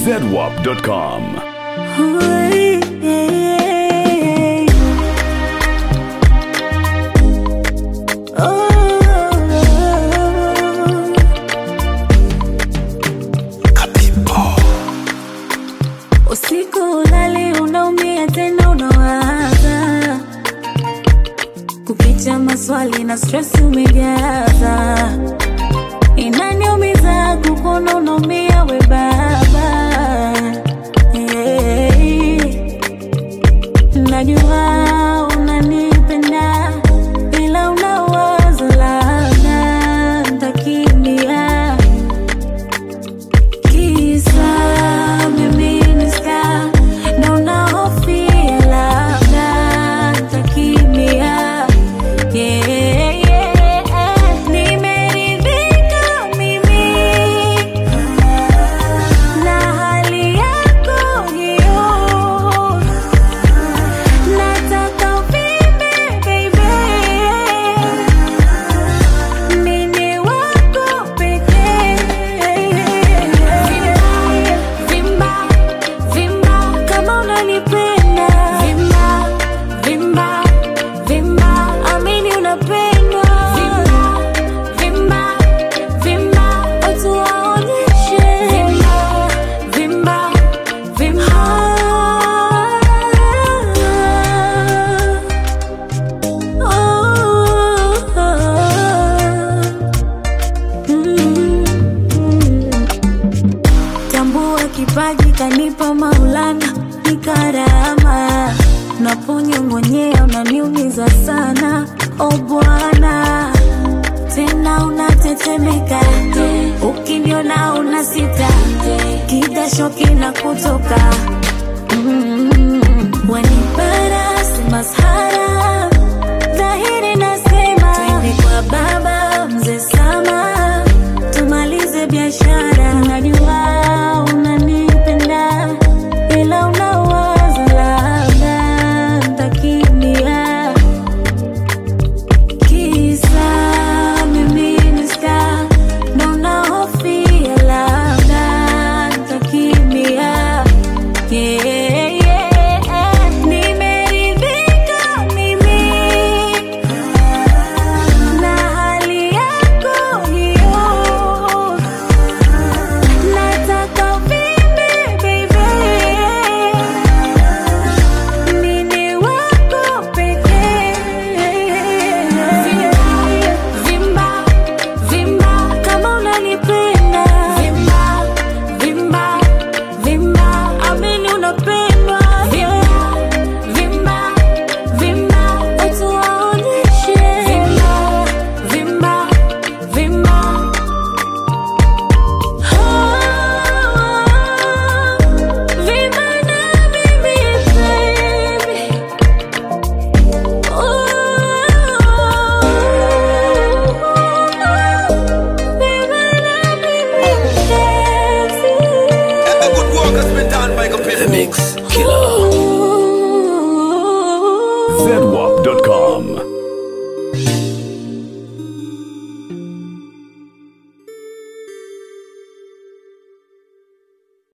zedwap.com. Usiku ulali unaumia tena unawaza kukicha maswali na stress umejaza inaniumiza kukuona unaumia we baba yeah. Najua unanipenda ila unawaza labda ntakimbia Kisa mimi ni star na unahofia labda nitakimbia. Yeah, yeah. Nimeridhika mimi na hali yako hiyo, nataka uvimbe baby, mimi wako pekee. Vimba, vimba kama unanipenda. Vimba, vimba, vimba, amini unapendwa. Vimba, vimba, vimba, watu waonyeshe. Vimba, vimba, vimba. Tambua kipaji kanipa Maulana, ni karama. Naponyong'onyea unaniumiza sana, o Bwana, tena unatetemeka, ukiniona una sita, kidasho kinakutoka mm, wanipara si masahara, dhahiri nasema twende kwa baba mzee Sama tumalize biashara. Najua unanipenda ila unawaza labda ntakimbia. Kisa mimi ni star na unahofia labda ntakimbia. Yeah, yeah. Nimeridhika mimi na hali yako hiyo, nataka uvimbe baby, mimi wako pekee. Vimba, vimba kama unanipenda. Vimba, vimba, vimba, amini unapendwa. Vimba, vimba, vimba, watu waonyeshe. Vimba, vimba, vimba. Vimba na mimi baby. The good work has been done by Computer Mix. zedwap.com.